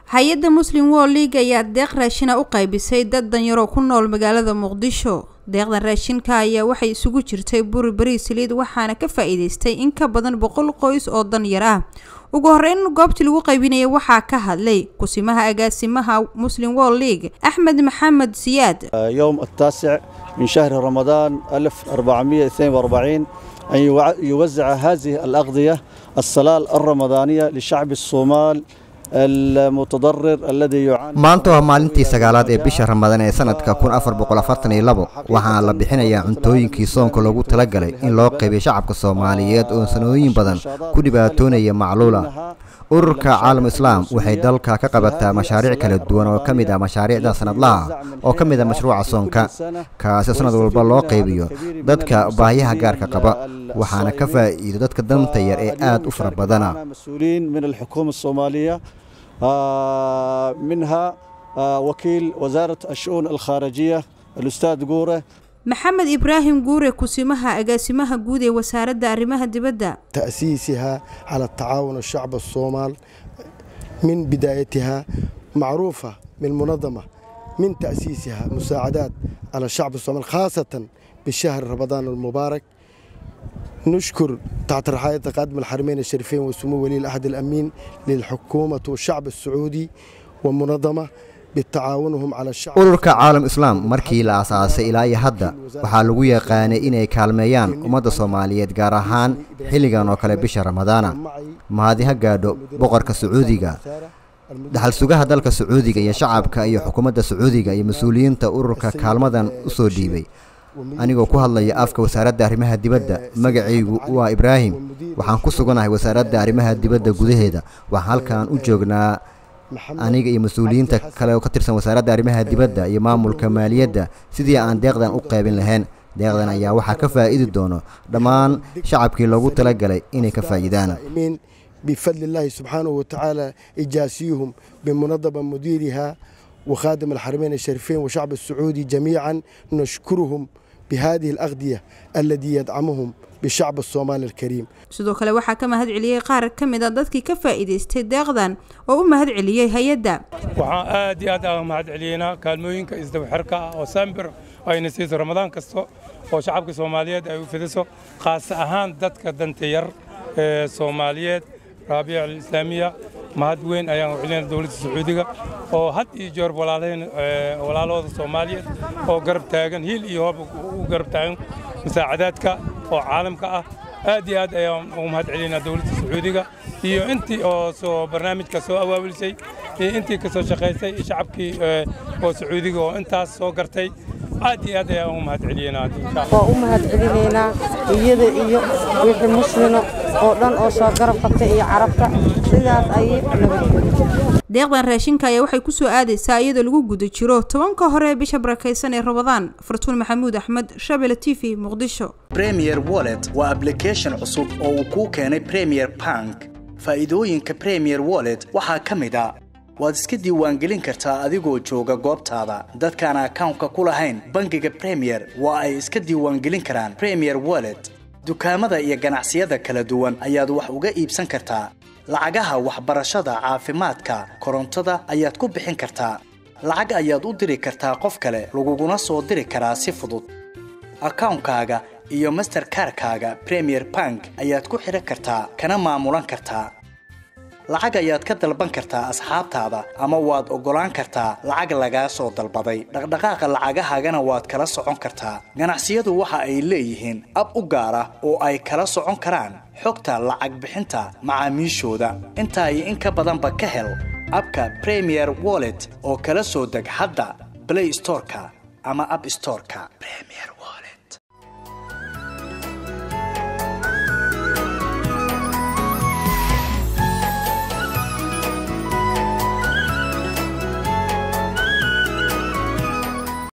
hay-adda muslim world league ayaa deeq raashina u qaybisay dad danyaroo ku nool magaalada muqdisho deeqdan raashinka ayaa waxay isugu jirtay buri bari saliid waxaana ka faa-iideystay in ka badan boqol qoys oo danyar ah ugu horeyn goobtii lagu qaybinayay waxaa ka hadlay kusimaha agaasimaha muslim world league axmed maxamed siyaad يوم التاسع من شهر رمضان 1442 أن يوزع هذه الأغذية الصلال الرمضانية لشعب الصومال المتضرر الذي يعاني maanta waa maalintii sagaalaad ee bisha ramadaan ee sanadka kun afar boqol afartan iyo labo waxaana la bixinayaa cuntooyinkii soonka loogu talagalay in loo qaybiyo shacabka soomaaliyeed oo sanooyin badan ku dhibaatoonaya macluula ururka caalam islaam waxay dalka ka qabataa mashaariic kala duwan oo ka mid ah mashaariicda sanadlaha oo ka mid ah mashruuca soonka kaasi sanad walba loo qaybiyo dadka baahiyaha gaarka qaba waxaana ka faa'iido dadka danta yar ee aad u fara badana مسؤولين من الحكومة الصومالية آه، منها آه، وكيل وزارة الشؤون الخارجية الأستاذ قورة maxamed ibraahim guure kusimaha agaasimaha guud ee wasaaradda arrimaha dibadda تأسيسها على التعاون الشعب الصومال من بدايتها معروفة من المنظمة من تأسيسها مساعدات على الشعب الصومال خاصة بشهر رمضان المبارك نشكر تحت رعاية قادم الحرمين الشريفين وسمو ولي العهد الأمين للحكومة والشعب السعودي ومنظمة بتعاونهم على الشعب ururka caalam islaam markii la aasaasay ilaa iyo hadda waxaa lagu yaqaanay inay kaalmeeyaan ummadda soomaaliyeed gaar ahaan xilligan oo kale bisha ramadaana mahadi ha gaadho boqorka sacuudiga dhaxal sugaha dalka sacuudiga iyo shacabka iyo xukuumadda sacuudiga iyo mas-uuliyiinta ururka kaalmadan u soo dhiibay anigoo ku hadlaya afka wasaaradda arrimaha dibadda magacaygu waa ibraahim waxaan ku suganahay wasaaradda arrimaha dibadda gudaheeda waxaan halkan u joognaa aniga iyo mas-uuliyiinta kale oo ka tirsan wasaaradda arrimaha dibadda iyo maamulka maaliyadda sidii aan deeqdan u qaybin lahayn deeqdan ayaa waxaa ka faa'iidi doono dhammaan shacabkii loogu talagalay inay ka faa'iidaan الصائمين بفضل الله سبحانه وتعالى إجاسيهم بمنظمة مديرها وخادم الحرمين الشريفين وشعب السعودي جميعا نشكرهم بهذه الأغذية الذي يدعمهم بالشعب الصومالي الكريم sidoo kale waxaa ka mahad celiyey qaar ka mid a dadkii ka faa'iidaystay deeqdan oo u mahad celiyey hay-adda waxaan aad iyo aad aan mahad celiyeynaa kaalmooyinka isdabaxirka ah oo saambir ayna siiso ramadaan kasta oo shacabka soomaaliyeed ay u fidiso khaas ahaan dadka danta yar ee soomaaliyeed raabica alislaamiya mahad weyn ayaan u celinaa dowladda sacuudiga oo had iyo jeer walaalaheen walaalahooda soomaaliyeed oo garab taagan hiil iyo hoob u garab taagan musaacadaadka oo caalamka ah aad iyo aad ayaan ugu mahad celinaa dowladda sacuudiga iyo intii oo soo barnaamijka soo awaawilisay iyo intii ka soo shaqaysay iyo shacabkii oo sacuudiga oo intaas soo gartay aad iyo aad ayaan ugu mahad celiyeynaa insha allah waa u mahad celinaynaa iyada iyo wixii muslima oo dhan oo soo garab qabtay iyo carabta sidaas ayay nabadgelyo deeqdan raashinka ayaa waxay kusoo aadaysaa iyadoo lagu guda jiro tobanka hore ee bisha barakaysan ee ramadaan fartuun maxamuud axmed shabele t v muqdisho premier wallet waa application cusub oo uu kuu keenay premier bank faa'iidooyinka premier wallet waxaa ka mid a waad iska diiwaangelin kartaa adigoo jooga goobtaada dadkaan akawnka ku lahayn bangiga premier waa ay iska diiwaangelin karaan premier wallet dukaamada iyo ganacsiyada kala duwan ayaad wax uga iibsan kartaa lacagaha waxbarashada caafimaadka korontada ayaad ku bixin kartaa lacag ayaad u diri kartaa qof kale laguguna soo diri karaa si fudud akawnkaaga iyo masterkarkaaga premier bank ayaad ku xidhan kartaa kana maamulan kartaa lacag ayaad ka dalban kartaa asxaabtaada ama waad oggolaan kartaa lacag lagaa soo dalbaday dhaqdhaqaaqa lacagahaagana waad kala socon kartaa ganacsiyadu waxa ay leeyihiin ab u gaar ah oo ay kala socon karaan xogta lacag bixinta macaamiishooda intaa iyo in ka badanba ka hel abka premier wallet oo kala soo deg hadda blay storeka ama ab storeka